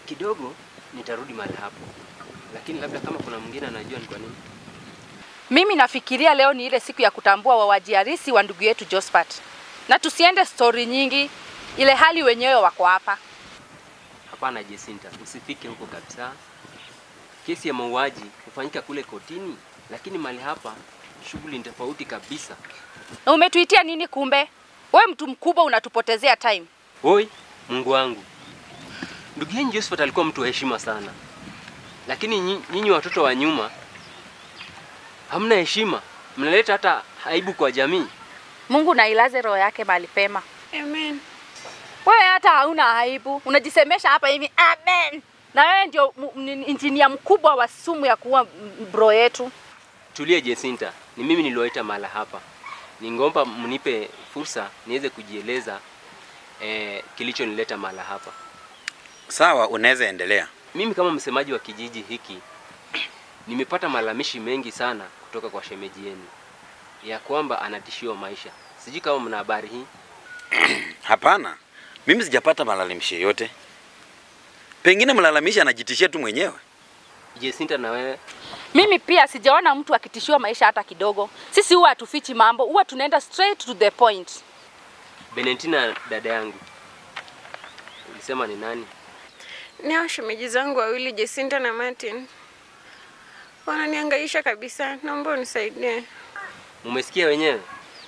kidogo nitarudi mahali hapo, lakini labda kama kuna mwingine anajua ni kwa nini. Mimi nafikiria leo ni ile siku ya kutambua wauaji halisi wa ndugu yetu Josephat, na tusiende stori nyingi, ile hali wenyewe wako hapa. Hapana Jesinta, usifike huko kabisa. Kesi ya mauaji hufanyika kule kotini, lakini mahali hapa shughuli ni tofauti kabisa. Na umetuitia nini? Kumbe we mtu mkubwa unatupotezea time. Oi, Mungu wangu, ndugu yenu Josephat alikuwa mtu wa heshima sana, lakini nyi- nyinyi watoto wa nyuma hamna heshima, mnaleta hata aibu kwa jamii. Mungu na ilaze roho yake mahali pema. Amen. Wewe hata hauna aibu, unajisemesha hapa hivi amen. Na wewe ndio mu- ni- injinia mkubwa wa sumu ya kuua m- bro yetu. Tulie Jesinta, ni mimi niliwaita mahala hapa. Ningomba mnipe fursa niweze kujieleza eh, kilichonileta mahala hapa. Sawa, unaweza endelea. Mimi kama msemaji wa kijiji hiki nimepata malalamishi mengi sana kutoka kwa shemeji yenu ya kwamba anatishiwa maisha. Sijui kama mna habari hii. Hapana, mimi sijapata malalamishi yoyote. Pengine mlalamishi anajitishia tu mwenyewe. Jesinta, na wewe Mimi pia sijaona mtu akitishiwa maisha hata kidogo. Sisi huwa hatufichi mambo, huwa tunaenda straight to the point. Benentina, dada yangu, ulisema ni nani? Ni hao shemeji zangu wawili Jacinta na Martin. Wananihangaisha kabisa. Naomba unisaidie. Mumesikia wenyewe?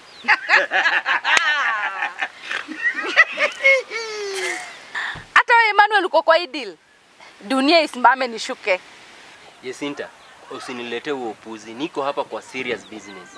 Hata wewe Emmanuel uko kwa hii deal. Dunia isimame nishuke. Jesinta, usiniletee huo upuzi. Niko hapa kwa serious business.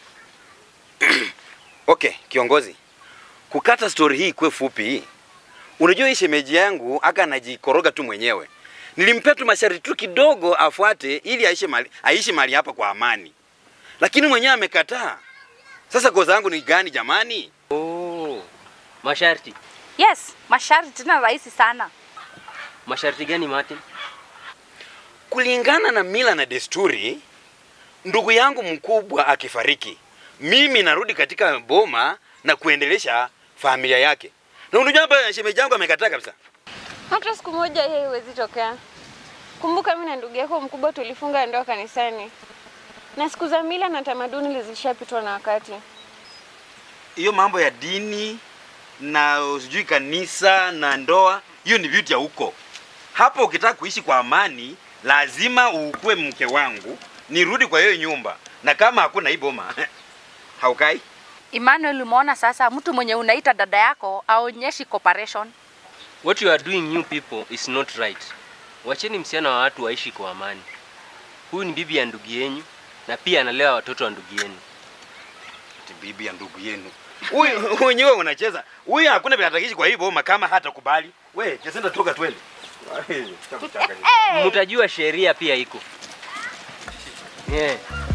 Okay, kiongozi, kukata stori hii kuwe fupi hii. Unajua hii shemeji yangu aka anajikoroga tu mwenyewe. Nilimpea tu masharti tu kidogo afuate ili aishi mali, aishi mali hapa kwa amani, lakini mwenyewe amekataa. Sasa kosa yangu ni gani jamani? Oh, masharti. Yes, masharti tena rahisi sana. Masharti gani Martin? Kulingana na mila na desturi, ndugu yangu mkubwa akifariki, mimi narudi katika boma na kuendelesha familia yake. Na unajua hapa shemeji yangu amekataa kabisa. Hata siku moja yeye haiwezi tokea. Kumbuka mimi na ndugu yako mkubwa tulifunga ndoa kanisani, na siku za mila na tamaduni zilishapitwa na wakati. hiyo mambo ya dini na sijui kanisa na ndoa, hiyo ni vitu ya huko. Hapo ukitaka kuishi kwa amani, lazima ukue mke wangu, nirudi kwa hiyo nyumba, na kama hakuna hii boma haukai. Emmanuel, umeona sasa, mtu mwenye unaita dada yako aonyeshi cooperation. What you are doing new people is not right. Wacheni msichana wa watu waishi kwa amani. Huyu ni bibi ya ndugu yenyu na pia analea watoto wa ndugu yenu. Ati bibi ya ndugu yenu huyu wenyewe unacheza huyu, hakuna vile atakishi kwa hii boma kama hata kubali. We Jacinta, toka twende. Mtajua sheria pia iko. Yeah.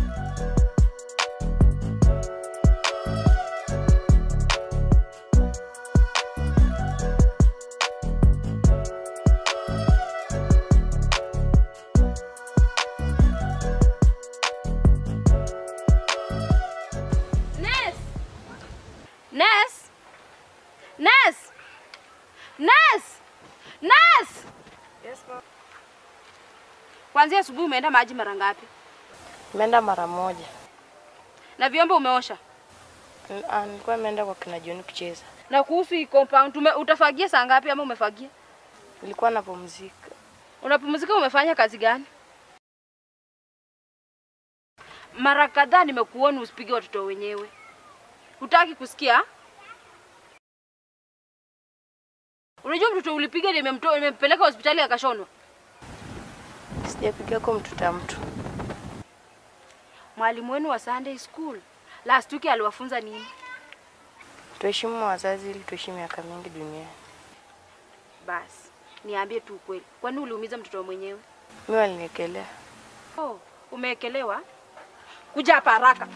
Ness! Ness! Ness! Ness! Ness! Yes, ma'am. Kuanzia asubuhi umeenda maji mara ngapi? Nimeenda mara moja. Na vyombo umeosha? N- ah, Nilikuwa nimeenda kwa kina John kucheza. Na kuhusu hii compound tume, utafagia saa ngapi ama umefagia? Nilikuwa napumzika. Unapumzika umefanya kazi gani? Mara kadhaa nimekuona usipige watoto wenyewe. Hutaki kusikia? Unajua mtoto ulipiga nimemtoa nimempeleka hospitali akashonwa. Sijapiga kwa mtuta mtu. Mwalimu wenu wa Sunday school last week aliwafunza nini? Tuheshimu wazazi ili tuishi miaka mingi duniani. Basi niambie tu ukweli, kwani uliumiza mtoto mwenyewe? Mimi waliniekelea. Oh, umeekelewa? Kuja hapa haraka.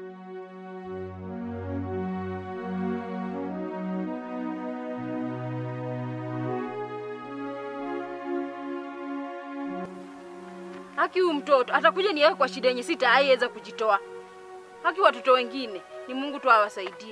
Haki huyu mtoto atakuja niweke kwa shida yenye sitaiweza kujitoa. Haki watoto wengine ni Mungu tu awasaidie.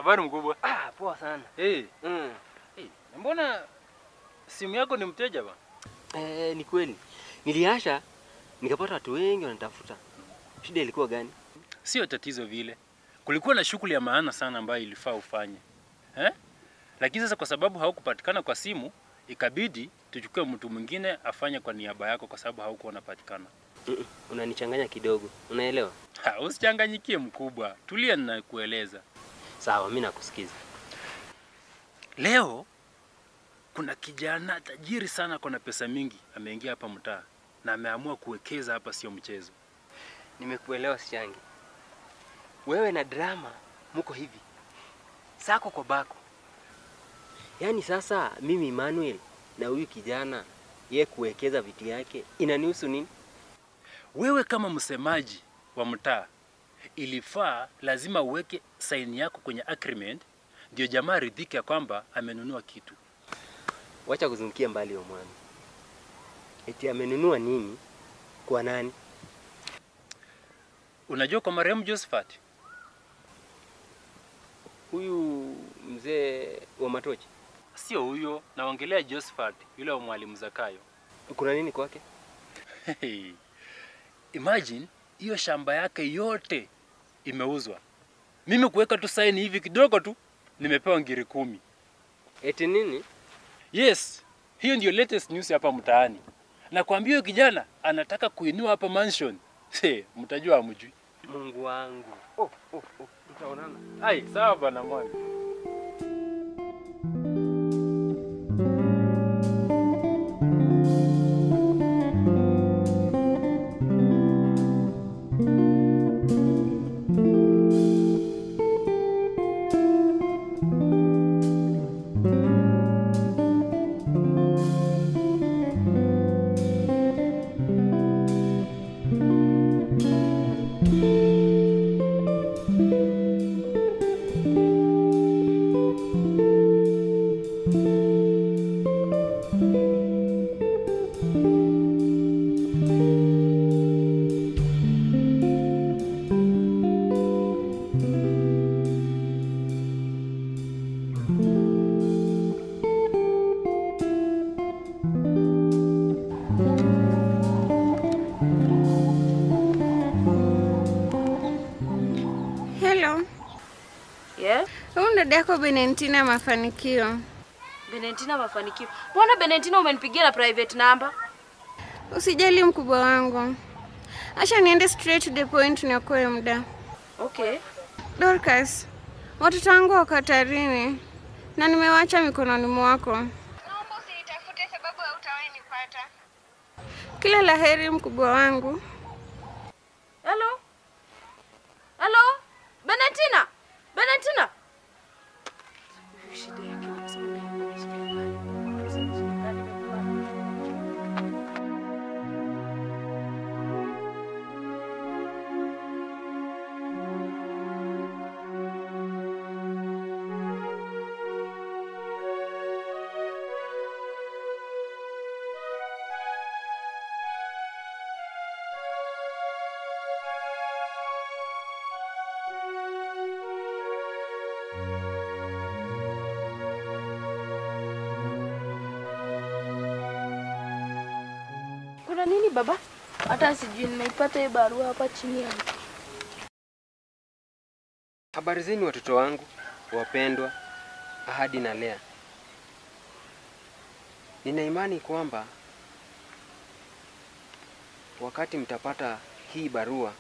Habari mkubwa. Ah, poa sana. Hey, Mm. hey, mbona simu yako ni mteja ba? Eh, ni kweli. Niliasha nikapata watu wengi wanatafuta. Shida ilikuwa gani? Sio tatizo vile. Kulikuwa na shughuli ya maana sana ambayo ilifaa ufanye. Eh? Lakini sasa kwa sababu haukupatikana kwa simu, ikabidi tuchukue mtu mwingine afanye kwa niaba yako kwa sababu haukuwa unapatikana. Mm-mm. Unanichanganya kidogo. Unaelewa? Ha, usichanganyikie mkubwa. Tulia ninakueleza. Sawa, mimi nakusikiza. Leo kuna kijana tajiri sana, kuna pesa mingi, ameingia hapa mtaa na ameamua kuwekeza hapa, sio mchezo. Nimekuelewa Sichangi. Wewe na drama muko hivi. Sako kwa bako. Yaani sasa mimi Emmanuel na huyu kijana ye kuwekeza vitu yake inanihusu nini? Wewe kama msemaji wa mtaa, ilifaa lazima uweke saini yako kwenye agreement, ndio jamaa ridhike ya kwamba amenunua kitu. Wacha kuzungukia mbali wa mwami. Eti amenunua nini? Kwa nani? Unajua kwa marehemu Josephat, Huyu mzee wa Matochi. sio huyo, naongelea Josephat yule wa mwalimu Zakayo. Kuna nini kwake? Hey, imagine hiyo shamba yake yote imeuzwa. Mimi kuweka tu saini hivi kidogo tu nimepewa ngiri kumi. Eti nini? Yes, hiyo ndio latest news hapa mtaani. Nakwambia huyo kijana anataka kuinua hapa mansion. He, mtajua hamjui. Mungu wangu. Oh, oh, oh. Tutaonana. Ai, sawa bwana mwami. Hello. Yeah? Huyu dada yako Benentina Mafanikio. Benentina mafanikio. Mbona Benentina umenipigia na private number? Usijali mkubwa wangu. Acha niende straight to the point niokoe muda. Okay. Dorcas, watoto wangu wako hatarini na nimewacha mikononi mwako. Naomba usinitafute sababu hautawahi nipata. Kila la heri mkubwa wangu. Hello? Hello? Benentina? Benentina? Shida yake Kuna nini baba? Hata sijui, nimeipata hii barua hapa chini yangu. Habari zenu watoto wangu wapendwa, Ahadi na Lea. Nina imani kwamba wakati mtapata hii barua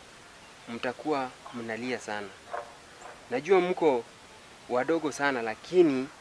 mtakuwa mnalia sana. Najua mko wadogo sana, lakini